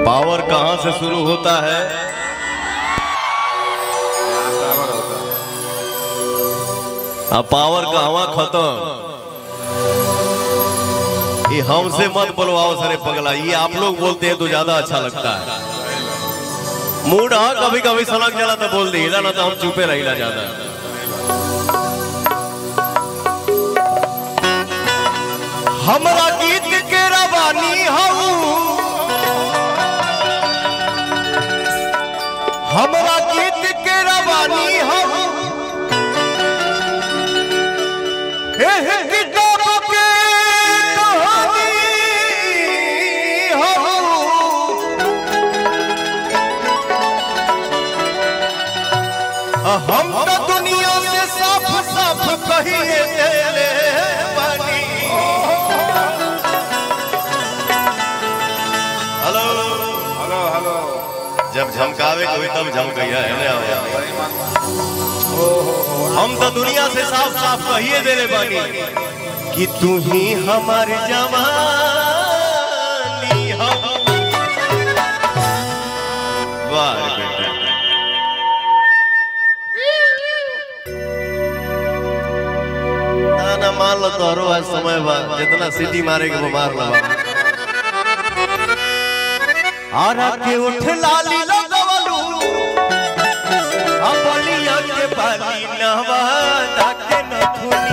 power कहाँ से शुरू होता है आ पावर कहवा खत्म ये हमसे मत बोलवाओ सरे पगला ये आप लोग बोलते हैं तो ज्यादा अच्छा लगता है मूड हाँ कभी कभी सड़क जला तो बोल दी ना तो हम चुपे रहिला ज्यादा हमरा गीत के रवानी हूँ हमरा गीत के रवानी हूँ हे हे किताब के कहानी हूँ हम तो दुनिया से साफ साफ कहिए तेरे बानी हेलो हेलो हेलो जब झमकावे कोई तब झमकैया है ना हम तो दुनिया से साफ साफ कहिए देने बानी कि तू ही हमारी जवानी हम वाह रे बेटा ना ना मान लो तोहरो आज समय बा जितना सीटी मारे के वो मार लो आरा के उठ लाली लगवलू अपलिया के बाली नवा ताके नथुनी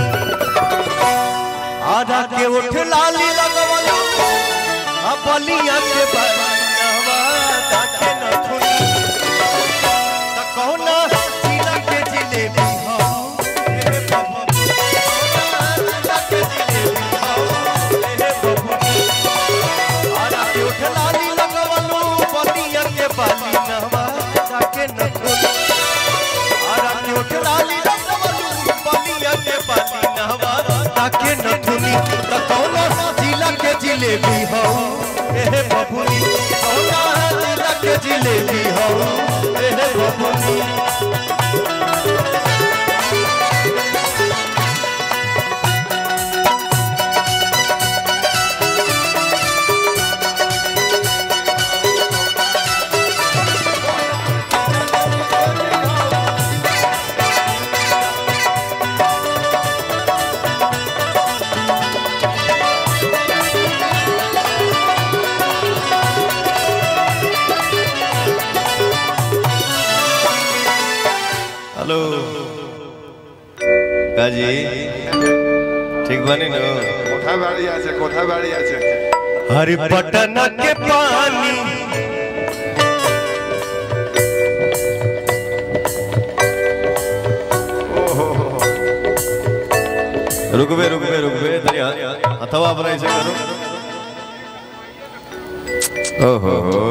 आरा के उठ लाली लगवलू अपलिया के बाली नवा ताके नथुनी त कौना जिला के जिलेबी हो रे बाबा जिला के जिलेबी हो रे बाबा आरा के उठ लाली लगवलू बलिया के बाली नवा ताके नथुनी आरा के उठ लाली लगवलू बलिया के बाली नवा ताके नथुनी त कौना जिला के जिलेबी हो ए बबुनी कौना जिला के जिलेबी हो ए बबुनी हेलो কাজী ঠিক বানি নো কোথায় বাড়ি আছে কোথায় বাড়ি আছে हरि पटना के पानी रुकबे रुकबे रुकबे तरी अथवा अपना ऐसे करो ओहो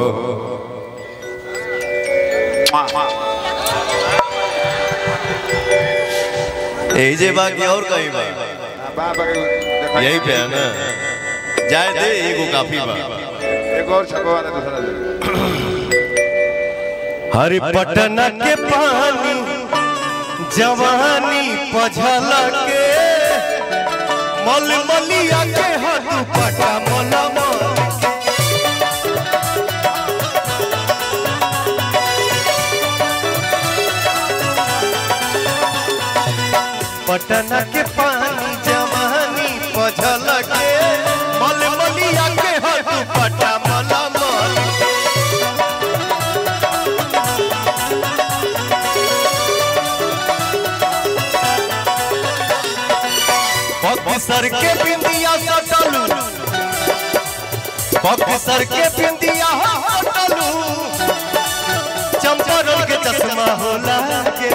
यही जे बाकी और कहीं बा बाबा के देखा यही पे है ना जाए दे एगो काफी बा एक और छपवा दे दूसरा दे हरि पटना के पानी जवानी पझल के मल मलिया के हद पटा मल मल पटना के पानी जवानी पझल के मल मलिया के हद पटा मल मल सर के बिंदिया सटलू सर के बिंदिया हटलू चंपारण के चश्मा होला के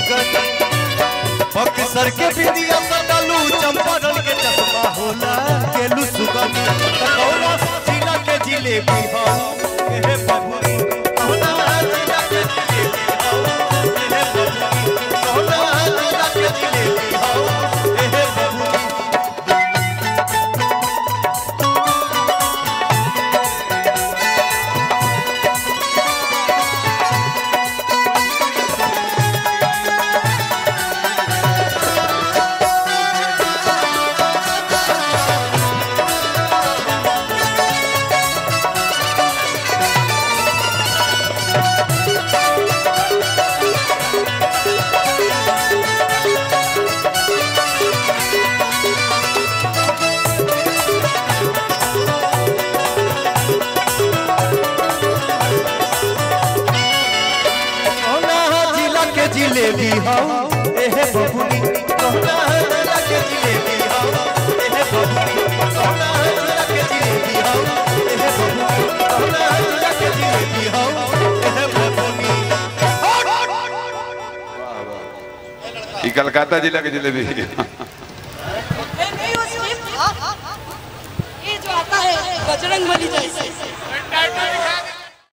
सुगन सर के बिंदिया सटलू चंपारण के चश्मा होला के सुगन कौना जिला के जिलेबी हो हे बबुनी कौना जिला के जिलेबी हो हे बबुनी कौना जिला के जिलेबी हो हे बबुनी जिलेबी हो एहे बबुनी कौना जिला के जिलेबी हो एहे बबुनी कौना जिला के जिलेबी हो एहे बबुनी कौना जिला के जिलेबी हो एहे बबुनी ये कलकत्ता जिला के जलेबी ये नहीं वो स्लिप था ये जो आता है बजरंग बली जैसे